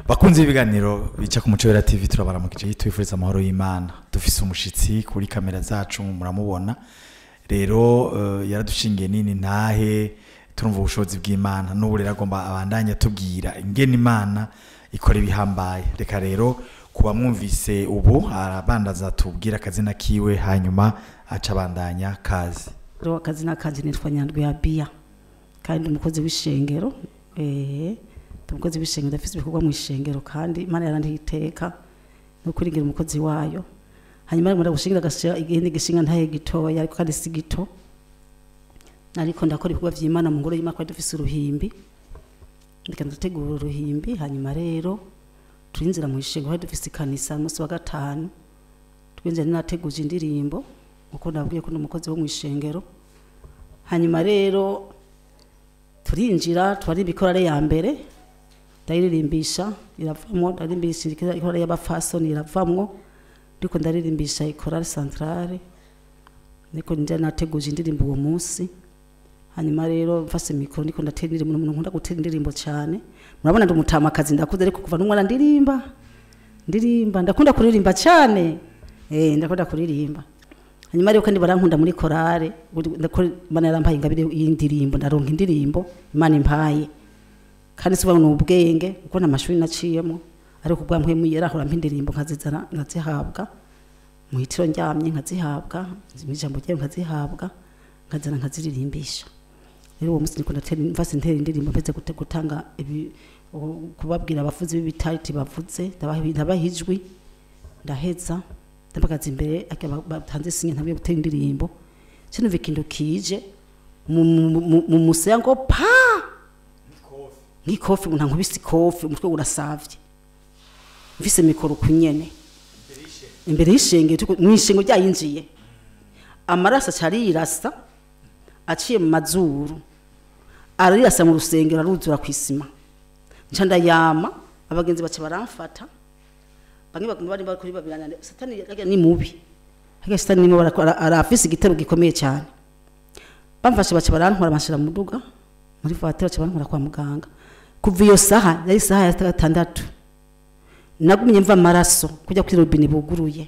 bakunze ibiganiro bica ku muco wera tv turabaramukije tubifuriza amahoro y'imana dufise umushitsi kuri kamera zacu muramubona rero eh, yaradushingiye nini ntahe turumva ubushobozi bw'imana n'ubu rero agomba abandanya atubwira ingene imana ikora ibihambaye reka rero kuba mwumvise ubu arabandaza tubwira akazina kiwe hanyuma aca abandanya kazi rero akazi n'akazi nitwa nyandwi ya biya kandi umukozi w'ishengero eh umukozi w'ishengero ndafise ibikorwa mu ishengero kandi imana yarandiye iteka no kurigira umukozi wayo hanyuma arimo gushingira agashyira igihindi gishinga ntaye gitoya ariko kandi si gito ariko ndakora ibikorwa vy'imana mu ngoro y'imana twari dufise uruhimbi ndika ndategura uruhimbi hanyuma rero turinzira mu ishengero twari dufise ikanisa umunsi wa gatanu twinjira nateguje indirimbo uko nabwiye ko ndi umukozi wo mu ishengero hanyuma rero turinjira twari ibikorare ya mbere ndayirimbisha iravamwo ndarimbisha ikorare y'abafasoni iravamwo ndiko ndaririmbisha ikorare centrale niko njya nateguje indirimbo uwo munsi hanyuma rero mfase mikoro ndiko ndatera indirimbo umuntu nkunda gutera indirimbo cyane murabona ndi umutamakazi ndakuze ariko kuva n'umwana ndirimba ndirimba ndakunda kuririmba cyane eh ndakunda kuririmba hanyuma rero kandi barankunda muri korale imana yarampaye ingabire y'indirimbo ndaronka indirimbo imana impaye kandi siba ni ubwenge kuko nta mashuri naciyemo ariko ubwa mpwemu yarahora mpa indirimbo nkazizana nkazihabwa mu hitiro ndyamye nkazihabwa mu ijambo ryayo nkazihabwa nkazana nkaziririmbisha rero uwo munsi niko ndatera mvase ntera indirimbo mpeze gute- gutanga ibi u- kubabwira abavuzi b'ibitariti bavuze ndabaha ndabaha ijwi ndaheza ndabagaza imbere ariko ba- batanze sinye ntabwiye gutera indirimbo sinumva ikintu kije mu- mu- mu- mu musaya ngo pa nk'ikofi umuntu ankubise ikofi umutwe urasavye mvise mikoro kunyene imbere y'ishenge mu ishenge ryayinjiye amaraso acari yirasa aciye mu mazuru ararirasa mu rusengero aruzura ku isima nca ndayama abagenzi baca baramfata bamwe baguma bari bari kuri babirana satani yaga ni mubi haga satani nimo barakora arafise igitero gikomeye cyane bamfashe baca barantwara banshira mu duga muri voiture baca bantwara kwa muganga kuva iyo saha yari saha ya gatandatu nagumye mva amaraso kujya kuri robine buguruye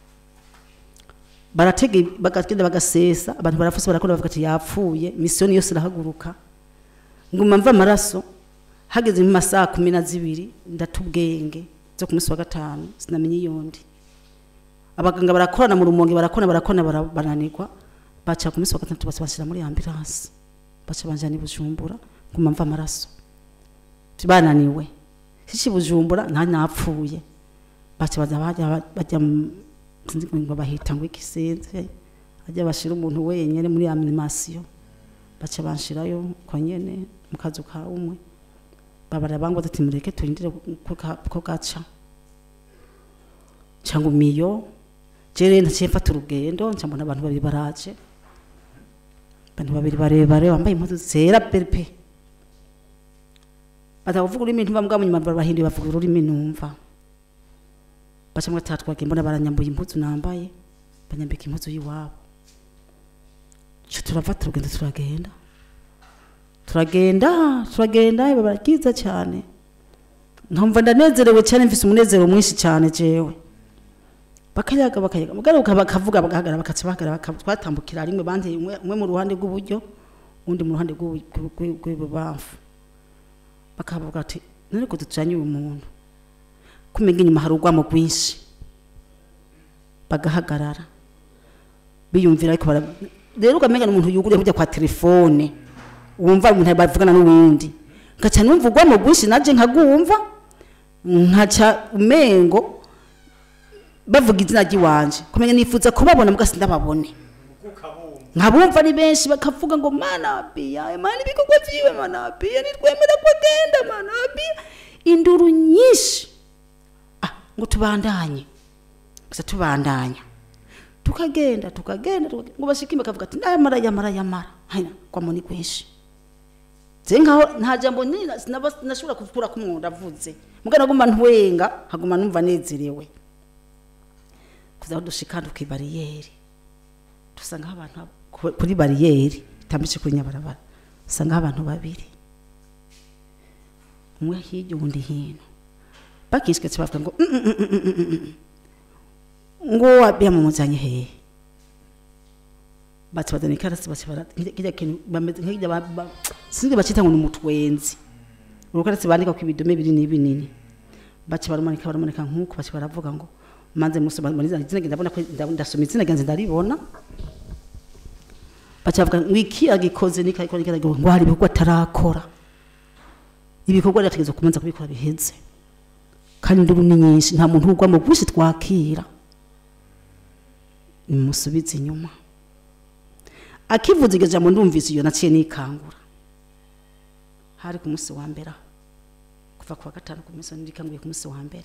baratege bagagenda bagasesa abantu barafuse barakora bavuga ati yapfuye misiyoni yose irahaguruka nguma mva amaraso hageze mu masaha kumi na zibiri ndatubwenge zo ku munsi wa gatanu sinamenye iyondi abaganga barakorana mu rumonge barakona barakona bara- barananirwa baca ku munsi wa gatandatu baca bashyira muri ambulance baca banjana i bujumbura nguma mva amaraso bananiwe shishi bujumbura nta napfuye baca baza bajya bajya mu- sinzi ngo bahita ngo ikisenze ajya bashira umuntu wenyene muri animation baca banshirayo ko nyene mu kazu ka umwe babara bango ati mureke turindire ko ka- ko gaca cyangwa miyo jere ntaciye mfata urugendo nca mbona abantu babiri baraje abantu babiri barebare bambaye impuzu zera pepe batavuga ururimi ntumva mbwa munyuma barahinduye bavuga ururimi numva baca mwe tatwage mbona baranyambuye impuzu nambaye banyambika impuzu y'iwabo cyo turafata urugendo turagenda turagenda turagenda biba barakiza cyane nkumva ndanezerewe cyane mfise umunezero mwinshi cyane jewe bakayaga bakayaga mugaruka bakavuga bagahagarara bakaca bahagarara baka- twatambukira rimwe bandi umwe umwe mu ruhande rw'uburyo undi mu ruhande rw'ubu- rw'u- rw'ibubamfu bakavuga ati none ko ducanye uyu muntu kumenya inyuma hari urwamo rwinshi bagahagarara biyumvira ariko bara rero ukamenya ni umuntu yuguriye kujya kwa telefone wumva umuntu bavugana n'uwundi ngaca numva urwamo rwinshi naje nkagumva nkaca umengo bavuga izina ry'iwanje kumenya nifuza kubabona mbwa sindababone nkabumva ni benshi bakavuga ngo mana biya mana ibikorwa vyiwe mana biya nitwemera ko agenda mana biya induru nyinshi ah ngo tubandanye gusa tubandanya tukagenda tukagenda tukagenda, ngo bashike bakavuga ati yamara yamara yamara hanyuma kwa muni kwinshi je nkaho nta jambo nina sinaba nashobora kuvura ko umuntu avuze mugana guma ntwenga haguma numva nezerewe kuza aho dushika nduka bariyeri dusangaho abantu ku- kuri bariyeri itambitse kuri nyabarabara dusangaho abantu babiri umwe hirya uwundi hino bakishiketse bavuga ngo "Mm, mm, mm, mm, mm, mm, mm." ngo yamumuzanye hehe baca bazana ikarasi baca bara kirya kintu bameze nk'irya ba- ba- sinzi bacita ngo ni umutwenzi urukarasi bandika ku ibidome binini binini baca barumanika barumanika nk'uko baca baravuga ngo manze musoma muri izina izina ndabona ko nda- ndasoma izina ryanjye ndaribona baca bavuga ngo iki agikoze ni kakora iki ngo hari ibikorwa atarakora ibikorwa ryategezwa kumanza kubikora biheze kandi induru ni nyinshi nta muntu ugwa mu bwinshi twakira nimusubize inyuma akivuza iryo jambo ndumvise iyo naciye nikangura hari ku munsi wa mbere aho kuva ku wa gatanu ku munsi nikanguye ku munsi wa mbere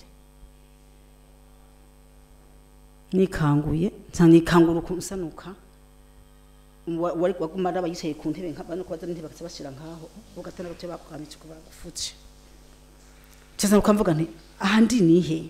nikanguye nsa nikangura ukuntu nsanuka Wa- wari waguma araba yicaye ku ntebe nka bano kubaza n'intebe bakaza bashira ngaho ugatana bace bakamice kuba gufutse cyeza ukamvuga nti aha ndi nihe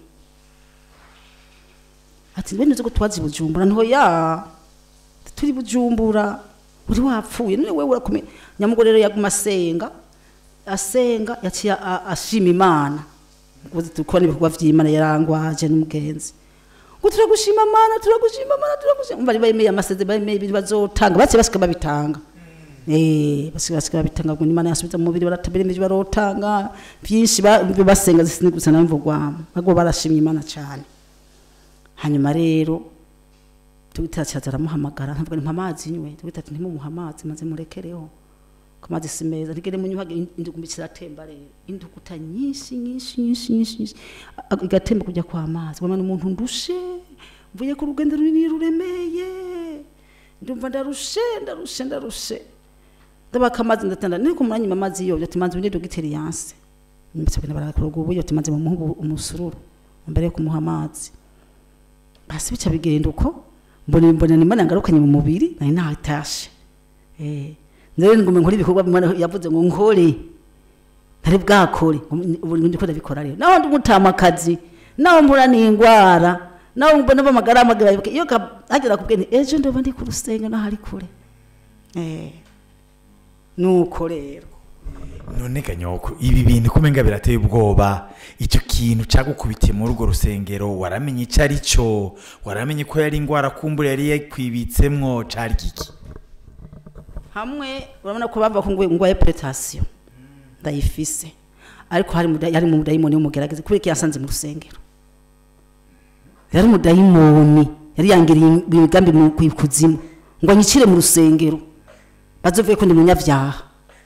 ati bene uzi ko twazi bujumbura nto ya turi bujumbura uri wapfuye none wewe urakomeye nyamugore rero yaguma asenga asenga yaciye a- ashima imana uzi tukora ibikorwa vy'imana yarangwaje n'umugenzi ngo turagushima mana turagushima mana turagushima bari bemeye amaseze bemeye ibintu bazotanga baciye basika babitanga Eh, basika basika babitanga ngo imana yasubiza mu mubiri baratabira ibyo barotanga byinshi ba- basenga zisini gusa namvugwamo nabwo barashimye imana cyane hanyuma rero tugita cyaza aramuhamagara ntabwo ni amazi nywe tugita ati ntimumuha amazi maze murekereho ko amazi si meza ntigere munyuhage indugumbi kiratemba rero induguta nyinshi nyinshi nyinshi nyinshi nyinshi A- igatemba kujya kwa mazi wamana umuntu ndushe mvuye ku rugendo runini ruremeye ndumva ndarushe ndarushe ndarushe ndabaka amazi ndatanda niko muranyima amazi yo ati manzi winde dogiteri yanse mbese bina barakora ubu yo ati manzi mumuha umusururu mbere yo kumuha amazi basi bica bigenda uko mbona mbona nimana ngarukanye mu mubiri nari natashe eh nzere ngume nkora ibikorwa bimana yavuze ngo nkore ntari bwakore ubu ndiko ndabikora rero naho ndi gutama akazi naho mpura n'ingwara naho mbona bamagara amagara iyo ka- hagera kubwene ejo ndoba ndi ku rusenga naho ari kure eh nuko rero none ganyoko ibi bintu kumenga birateye ubwoba icyo kintu cyagukubitiye muri urwo rusengero waramenye icyo ari cyo waramenye ko yari indwara kumbura yari yakwibitsemwo cari giki hamwe urabona ko bava ko ngo ngo epetation ndayifise ariko hari muda yari mu mudayimoni w'umugerageze kubera ko yasanze mu rusengero yari umudayimoni yari yangiriye imigambi mu kuzimu ngo anyicire mu rusengero bazovuye ko ndi munyavyaha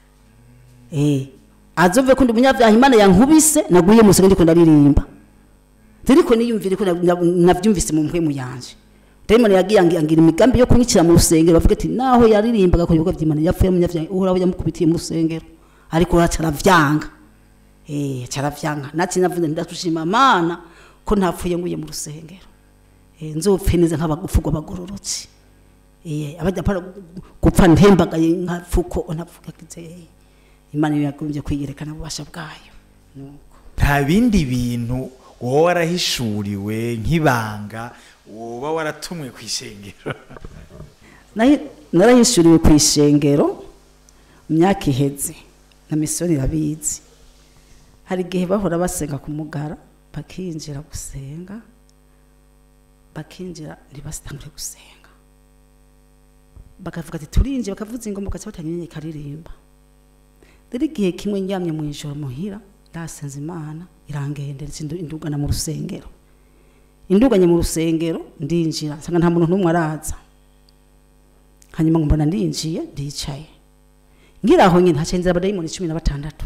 eh azovuye ko ndi munyavyaha imana yankubise naguye mu rusengero ndiko ndaririmba ziriko niyumvire ko na- na- navyumvise mu mpwemu yanje Diamond yagiye angi- angira imigambi yo kunyicira mu rusengero bavuga ati naho yaririmbaga ku bikorwa by'Imana yapfuye munyavyaha uhoraho yamukubitiye mu rusengero ariko aravyanga eh caravyanga nati navuze ndatushima mana ko ntapfuye nguye mu rusengero eh nzopfe neza nk'abagufugwa bagororotse eh abajya para gupfa ntembagaye nkafuko ntavuga kize Imana yagombye kwiyerekana ububasha bwayo nuko nta bindi bintu wowe warahishuriwe nk'ibanga woba waratumwe ku ishengero Nahi- narahishuriwe ku ishengero mu myaka iheze na misiyoni irabizi hari igihe bahora basenga ku mugara bakinjira gusenga bakinjira ntibasitangure gusenga bakavuga ati turinjiye bakavuza ingoma bagaca batanga inyenyeri ikaririmba rero igihe kimwe njyamye mu ijoro muhira ndasenze imana irangendereza indu- indugana mu rusengero induganye mu rusengero ndinjira nsanga nta muntu n'umwe araza hanyuma ngo mbona ndinjiye ndicaye ngira aho nyine hacenze abadayimoni cumi na batandatu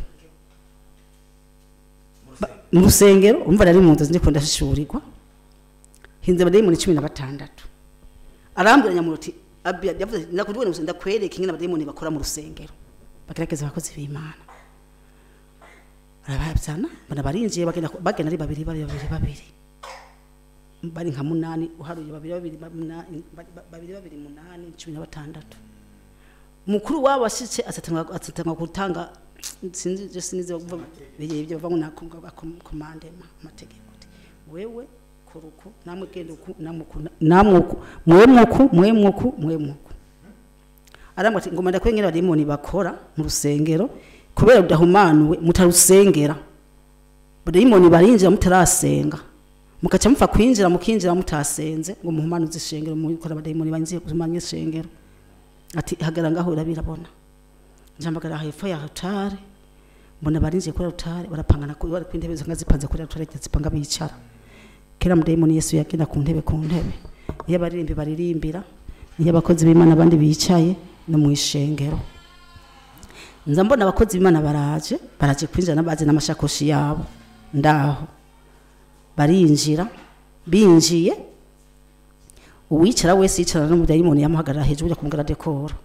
Ba- mu rusengero umva nari mu nzu ndiko ndashishurirwa hinze abadayimoni cumi na batandatu arambwira nyamuruti abiya yavuze ati, ndakubwira ngo ndakwereka ingene abadayimoni bakora mu rusengero bagerageza abakozi b'imana barababyana mbona barinjiye bagenda bagenda ari babiri babiri babiri babiri bari nka munani uharuye babiri babiri ba- munani- ba- ba- babiri babiri munani cumi na batandatu mukuru wabo washitse asatanga asatanga gutanga sinzi je sinize kuvuga bigiye ibyo bavuga ngo nakumva komandema amategeko ati, wewe kuruku namwe genda uku namwe uku namwe uku mwe muku mwe muku mwe muku arambwa ati ngoma ndakwengera badimoni bakora mu rusengero kubera udahumanuwe mutarusengera abadayimoni barinjira mutarasenga mugaca mupfa kwinjira mukinjira mutasenze ngo muhumanuze ishengero mukora abadayimoni banziye kumanya ishengero ati hagara ngaho urabirabona njambagara hepfo ya rutare mbona barinjiye kuri rutare barapangana kuri bari ku ntebe zanga zipanze kuri rutare zipanga bicara kera mudayimoni yesu yagenda ku ntebe ku ntebe iyo abaririmbi baririmbira iyo abakozi b'imana abandi bicaye no mu ishengero nza mbona abakozi b'imana baraje baraje kwinjira n'abazi n'amashakoshi yabo ndaho barinjira binjiye uwicara wese yicarana n'umudayimoni yamuhagarara hejuru ujya kumugara dekoro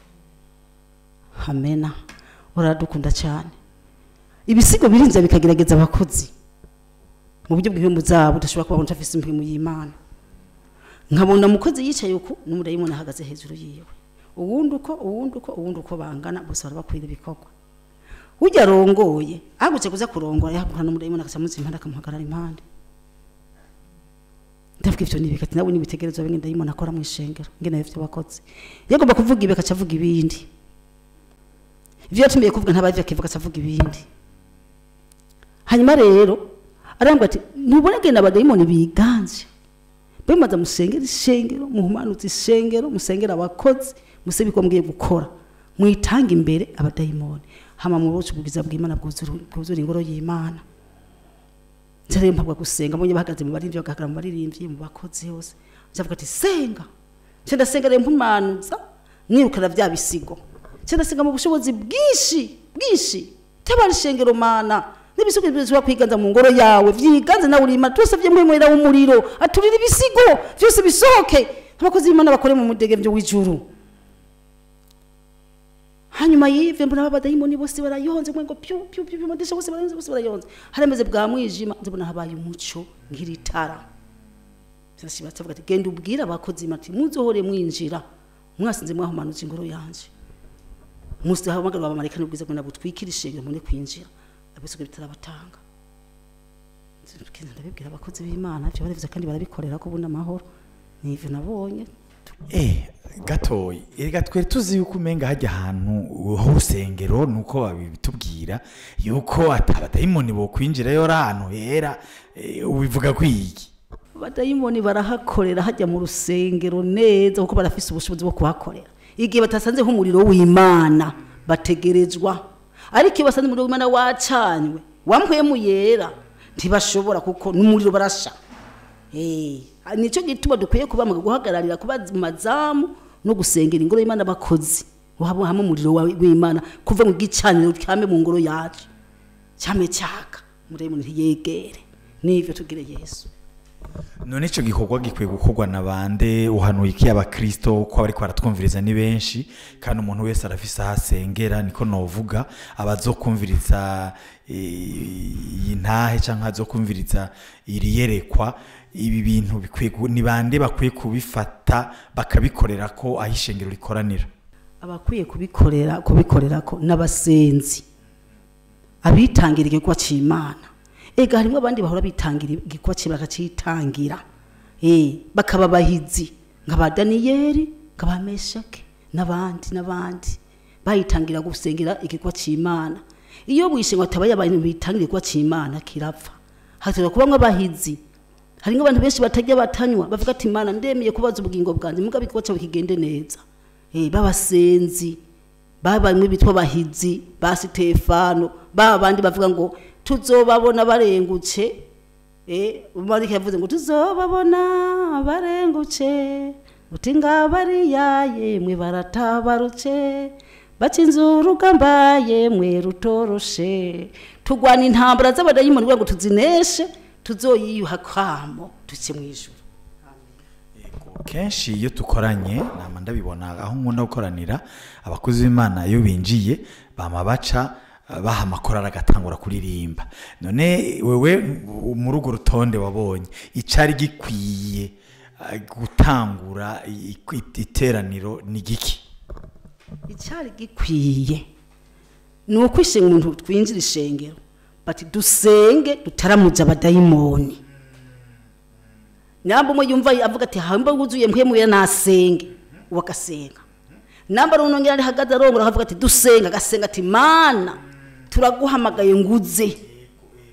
hamena uradukunda cyane ibisigo birinze bikagerageza abakozi mu buryo bw'impemu zabo udashobora kuba wumva afise impemu y'imana nkabona umukozi yicaye uku n'umudayimoni ahagaze hejuru yiwe uwundi uko uwundi uko uwundi uko bangana bose barabakwira ibikorwa ujya arongoye ahagutse kuza kurongora yahagurana n'umudayimoni agaca munsi impande akamuhagarara impande ndavuga ivyo nibi kati nawe nibitegerezwa bimwe ndayimoni akora mu ishengero ngene ivyo bakoze yagomba kuvuga ibi akaca avuga ibindi ivyo yatumiye kuvuga ntabavyo akivuga akaca avuga ibindi hanyuma rero arambwira ati ntubone genda abadayimoni biganje bemaze musengera ishengero muhumanutse ishengero musengera abakozi muse biko mgiye gukora mwitanga imbere abadayimoni hama mu bucu bwiza bw'imana bwuzura bwuzura ingoro y'imana nzarebe mpabwa gusenga mbonye bahagaze mu baririmbyi bagahagarara mu baririmbyi mu bakozi hose nzavuga ati senga nce ndasenga rero mpumanuza mwirukana vya bisigo nce ndasenga mu bushobozi bwinshi bwinshi tabara ishengero mana n'ibisigo bizwa kwiganza mu ngoro yawe vyiganze nawe urima twese vyemwemwera umuriro aturira ibisigo vyose bisohoke abakozi b'imana bakore mu mudegembyo w'ijuru hanyuma y'ivyo mbona abadayimoni bose barayonze mwengo pyu pyu pyu modesha bose barayonze bose barayonze harameze bwa mwijima ndabona habaye umuco nk'iritara sashibatse avuga ati genda ubwira abakozi mati muzohore mwinjira mwasinze mwahumanutse ingoro yanje musi hamagara abamarayika n'ubwiza ngo nabutwikira ishengero mune kwinjira abisuka bitarabatanga ndabibwira abakozi b'imana byo barabivuze kandi barabikorera ko ubona amahoro nivyo nabonye Eh, gatoyi erega twari tuzi yuko umenga hajya ahantu h'urusengero nuko babitubwira yuko atabadayimoni bo kwinjirayo ari ahantu hera eh, ubivuga kwiki abadayimoni barahakorera hajya mu rusengero neza kuko barafise ubushobozi bwo kuhakorera igihe batasanze nk'umuriro w'imana bategerezwa ariko iyo basanze umuriro w'imana wacanywe wamhwemu yera ntibashobora kuko n'umuriro barasha Eh, nicyo gituma dukwiye kuba mu guhagararira kuba mu mazamu no gusengera ingoro y'imana abakozi waba hamwe umuriro wa- w'imana kuva mu gicaniro cyame mu ngoro yacu cyame cyaka muremure ntiyegere nivyo tugire yesu none ico gikorwa gikwiye gukorwa na bande uhanuye iki abakristo ko bariko baratwumviriza ni benshi kandi umuntu wese arafise aho asengera niko novuga abazokumviriza eh, iyi ntahe canke azokumviriza iri yerekwa ibi bintu bikwiye gu- ni bande bakwiye kubifata bakabikorera ko aho ishengero rikoranira abakwiye kubikorera kubikorera ko n'abasenzi abitangira igikorwa cy'imana ega harimo abandi bahora bitangira igikorwa cy'imana bakacitangira eh bakaba abahizi nk'aba daniyeli nk'aba meshake n'abandi n'abandi bayitangira gusengera igikorwa cy'imana iyo wishe ngo atabaye abantu bitangira igikorwa cy'imana kirapfa hatera kuba nk'abahizi hari nk'abantu benshi batajya batanywa bavuga ati imana ndemeye kubaza ubugingo bwanjye mugabe igikorwa cyawe kigende neza eh babasenzi babamwe bitwa bahizi ba Stefano ba bandi bavuga ngo tuzobabona barengutse eh umarike yavuze ngo tuzobabona barengutse uti ngabariya yemwe baratabarutse bacinze urugamba yemwe rutoroshe tugwana intambara z'abadayimoni kugira ngo tuzineshe tuzoyiyuha kwamo duce mu ijuru kenshi iyo dukoranye nama ndabibona aho nkunda gukoranira abakozi b'imana iyo binjiye bama baca eh, baha amakorari agatangura kuririmba none wewe u- muri urwo rutonde wabonye icari gikwiye eh, gutangura i- i- iteraniro ni giki icyari gikwiye ni uko ishenga umuntu twinjira ishengero bati dusenge dutaramuja abadayimoni namba umwe yumva avuga ati hamba wuzuye mpwemuye nasenge uwo agasenga namba runongera ari hagaze arongora akavuga ati dusenga agasenga ati mana turaguhamagaye nguze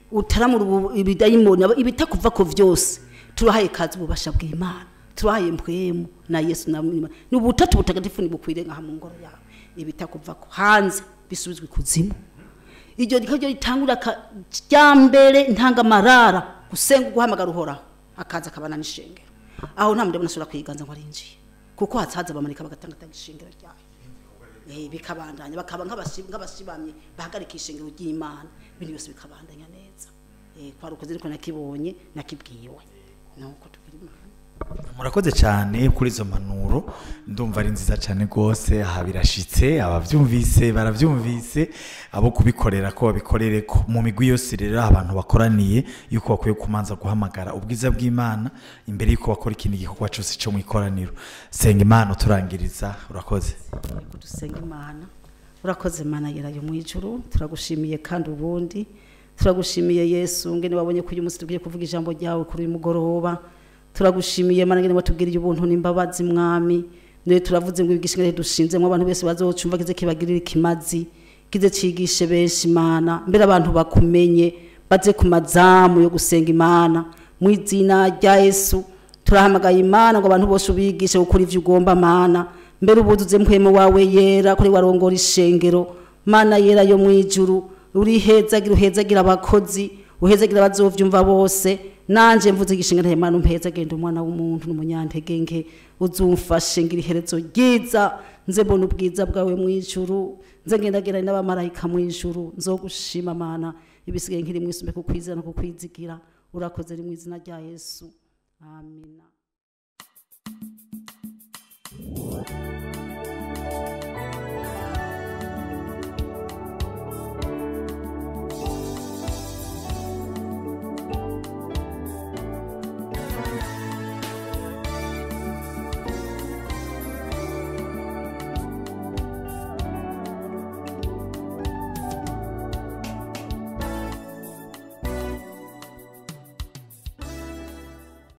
utaramura ubu- ibidayimoni aba- ibitakuva ko vyose turahaye kazi ububasha bw'imana turahaye mpwemu na yesu na Imana. ni ubutatu butagatifu nibukwire nkaha mu ngoro yawe ibitakuva ko hanze bisubizwe ikuzimu iryo rikajya ritangura rya mbere ntangamarara gusenga guhamagara uhoraho akaza akabana n'ishengero aho nta muntu asubira kwiganza ngo arinjiye kuko hatsaza bamanika bagatangatanga ishengero ryayo Eh, bikabandanya bakaba nk'abasi- nk'abasibamye bahagarika ishengero ry'imana ibintu byose bikabandanya neza Eh, kwari ukoze ariko nakibonye nakibwiwe nuko tugira imana murakoze cyane kuri izo mpanuro ndumva ari nziza cyane rwose aha birashitse ababyumvise barabyumvise abo kubikorera ko babikorere ko mu migwi yose rero abantu bakoraniye yuko bakwiye kumanza guhamagara ubwiza bw'imana imbere yuko bakora ikindi gikorwa cyose cyo mu ikoraniro senga imana uturangiriza urakoze Yego, dusenga imana urakoze mana yerayo mu ijuru turagushimiye kandi ubundi turagushimiye yesu ngene wabonye ko uyu munsi tugiye kuvuga ijambo ryawe kuri uyu mugoroba turagushimiye mana ngene watubwiriye ubuntu n'imbabazi mwami niwe turavuze ngo ibigisha ngene dushinzemo abantu bose bazocumva kize kibagirire ikimazi kize cigishe benshi imana mbere abantu bakumenye baze ku mazamu yo gusenga imana mu izina rya yesu turahamagaye imana ngo abantu bose ubigishe gukora ivyo ugomba mana mbere ubuzuze mpwemu wawe yera kuri warongora ishengero mana yera yo mu ijuru urihezagira uhezagira abakozi uhezagira abazovyumva bose nanje mvuze igishinga ntaye mana umpeza genda umwana w'umuntu n'umunyantege nke uzumfashe ngira iherezo ryiza nze mbona ubwiza bwawe mu ijuru nze ngendagerane n'abamarayika mu ijuru nzogushima mana ibisigaye nkiri mu isumbe kukwizera no kukwizigira urakoze ri mu izina rya yesu amina